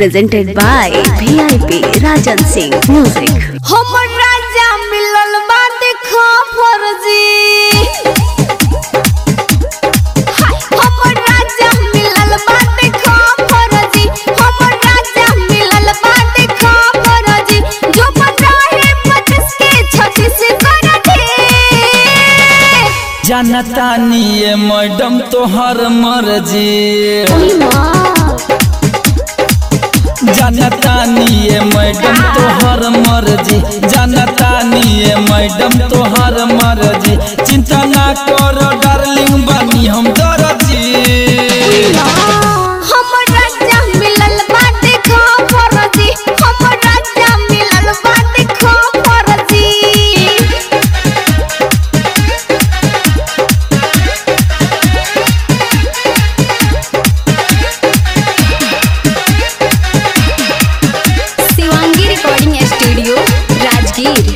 presented by VIP Rajan Singh Music. हमर राजा मिलल बा देखो फर्जी हाय, हमर राजा मिलल बा देखो फर्जी हमर राजा मिलल बा देखो फर्जी जो बता है पच्चीस के छत्तीस कर दे जानतानी ये मैडम तोहर मर्जी जानतानी ये मैडम तोहर मर्जी जानतानी ये मैडम तोहर मर्जी चिंता ना करो डार्लिंग बनी हम दर्जी हमर राजा मिलल बा देखो फर्जी हमर राजा मिलल बा देखो फर्जी शिवांगी रिकॉर्डिंग स्टूडियो राजगीर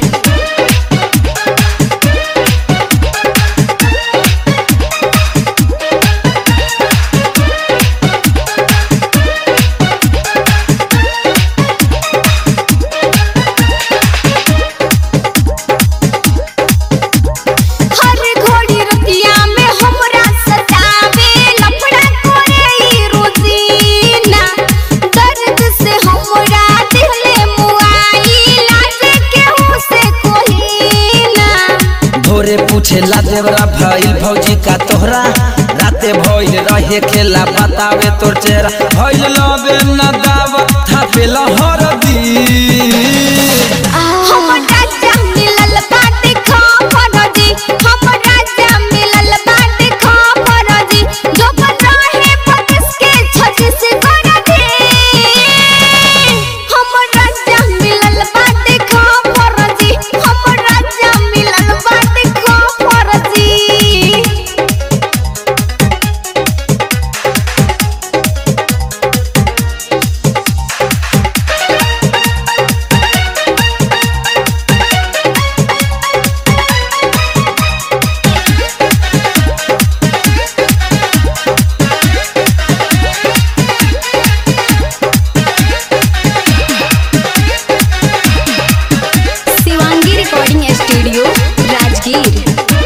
हर घड़ी रतिया में हमरा सतावे लफड़ा करे ई रोजीना दर्द से हमरा दिले मुआई लागे केहू से कोहीना भोरे पूछे ला देवरा भइल भौजी का तोहरा राते भइल रहे खेला बतावे तोर चेहरा भइल लबे न दावत था पेला हरदी हमर राजा मिलल बाटे खा फरजी हमर राजा मिलल बाटे खा फरजी जो बता है पच्चीस के छत्तीस कर दे हमर राजा मिलल बाटे खा फरजी हमर राजा मिलल बाटे खा फरजी शिवांगी रिकॉर्डिंग स्टूडियो राजगीर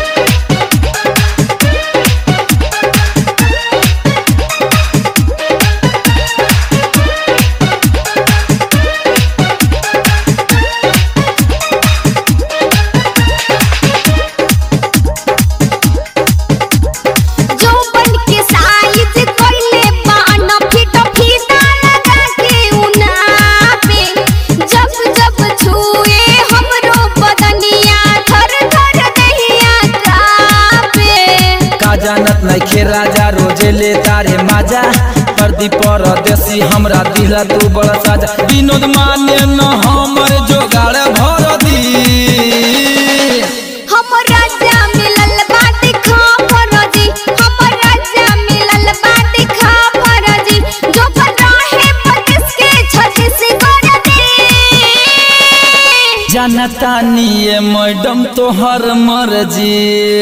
जौवन के साइज कइले बान फिट फीता लगा के उना पे जब जब छुए हमरो बदनिया थर थर दहिया कापे का जानत नहीं खे राजा रोजे ले तारे माजा परदी परदेसी हमरा दिला तू बड़ा साजा विनोद माने न हमर जोगाड़ भर दी हमर राजा मिलल बाटे खा फरजी हमर राजा मिलल बाटे खा फरजी जो बता है पच्चीस के छत्तीस कर दे जानतानी ये मैडम तोहर मर्जी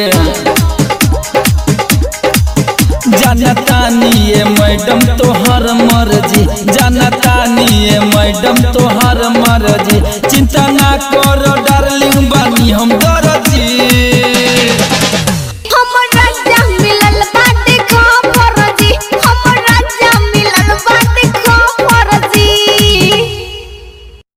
जानतानी ये मैडम तोहर मर्जी जानतानी ये मैडम तोहर मर्जी चिंता ना करो